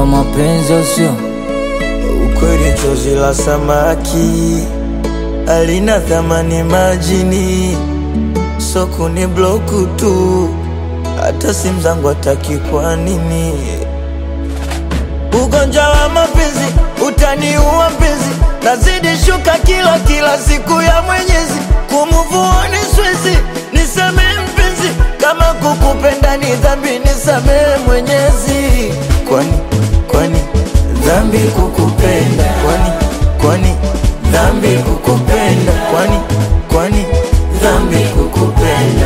wa mapenzi usio Ukweli chozi la samaki alina thamani majini, soko ni bloku tu, hata simu zangu hataki. Kwa nini? Ugonjwa wa mapenzi utaniua mpenzi, nazidi shuka kila kila siku ya Mwenyezi, kumuvuoni swezi, nisamehe mpenzi, kama kukupenda ni dhambi, nisamehe Mwenyezi. Kwani kwani dhambi kukupenda? Kwani kwani dhambi kukupenda? Kwani kwani dhambi kukupenda?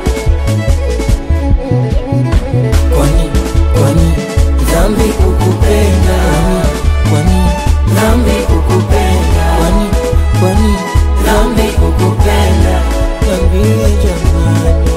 kwani kwani dhambi kukupenda kwani dhambi kukupenda kwani kwani dhambi kukupenda niambie jamani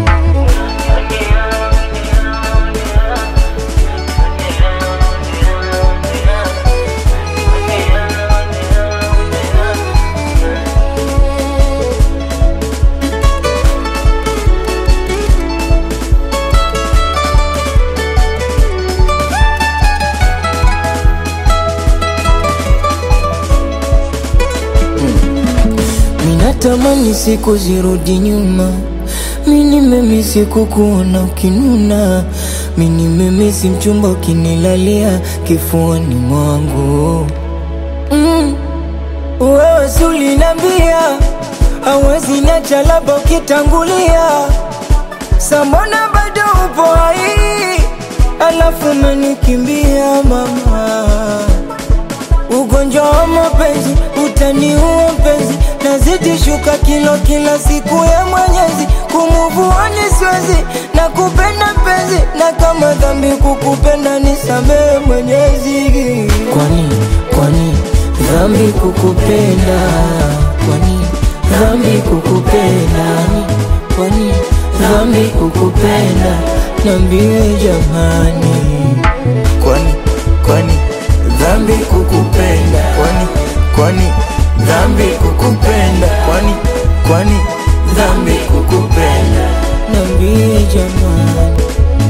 Minatamani siku zirudi nyuma, mini memisi kukuona ukinuna, mini memisi mchumba ukinilalia kifuani mwangu mm. Wewe si ulinambia hawezi niacha, labda ukitangulia, sambona bado upo hai, alafu umenikimbia mama Ugonjwa wa mapenzi utaniua mpenzi, nazidi shuka kilo kila siku ya Mwenyezi, kumuvuani siwezi na kupenda mpenzi, na kama dhambi kukupenda nisamehe Mwenyezi. Kwani kwani dhambi kukupenda? Kwani dhambi kukupenda? Kwani dhambi kukupenda? Niambie jamani. Kwani kwani dhambi kukupenda? Kwani kwani dhambi kukupenda? Kwani kwani dhambi kukupenda? Niambie jamani,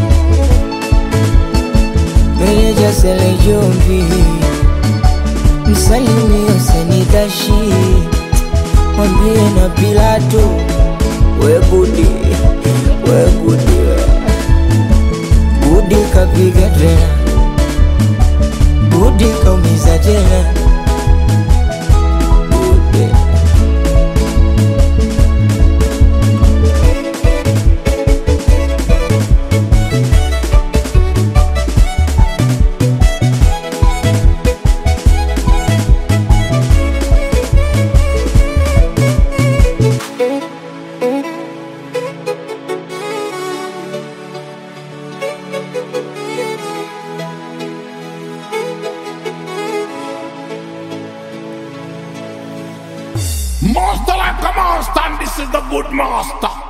meneja Sele Jombi, msalimie Huseni Dashi, mwambie na Pilato, we Budi, we Budi, Budi kapiga tena, Budi kaumiza tena, Budi. Master like a master, and this is the good master.